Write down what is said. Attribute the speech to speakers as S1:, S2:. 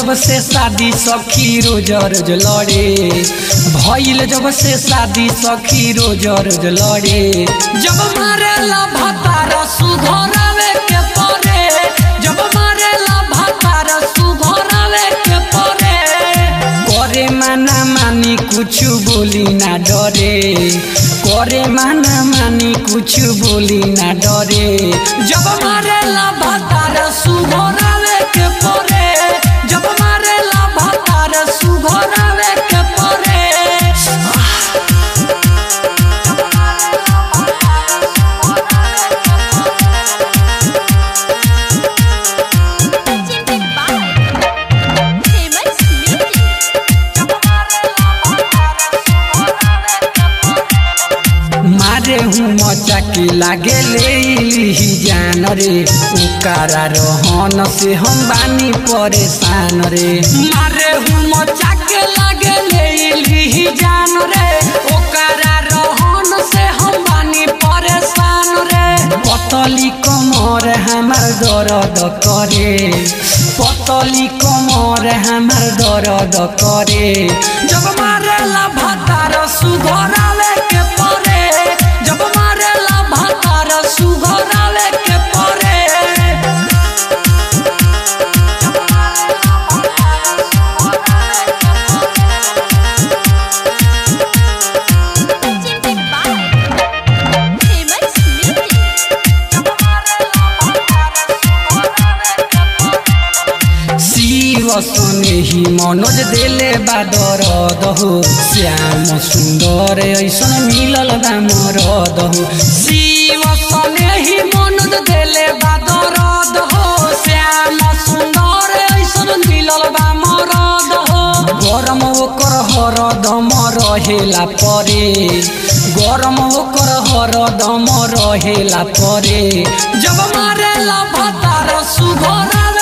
S1: जब से शादी सखी रोज रोज लड़े भइल जब से शादी सखी रोज रोज लड़े जब मारेला भतार सुघरावे के परे जब मारेला भतार सुघरावे के परे करे माना मानी कुछ बोली ना डरे करे माना मानी कुछ बोली ना डरे जब मारेला भतार सुघरावे के परे जब मारेला भतार सुघरावे के परे
S2: Presented by Famous Music.
S1: मारे हूँ मचा के लागे ले ली जान रे उकारा रहन से हम बानी परेशान रे मारे हूँ मचा के लागे ले ली जान रे उकारा रहन से हम बानी परेशान रे पतली कमर हमार दर्द करे पतली कमर हमार दर्द करे जब मारेला भतार सुघरावे के परे जब मारेला भतार सुघरावे के परे
S2: Presented by Famous Music.
S1: Shiv सने ही मनोज देले बा दरद हो श्याम सुंदर ऐसन मिलल बा मरद हो शिव सने ही मनोज देले बा दरद हो श्याम सुंदर ऐसन मिलल बा मरद हो गरम ओकर हरदम रहेला परे गरम ओकर हरदम रहेला परे जब मारेला भतार सुघरावे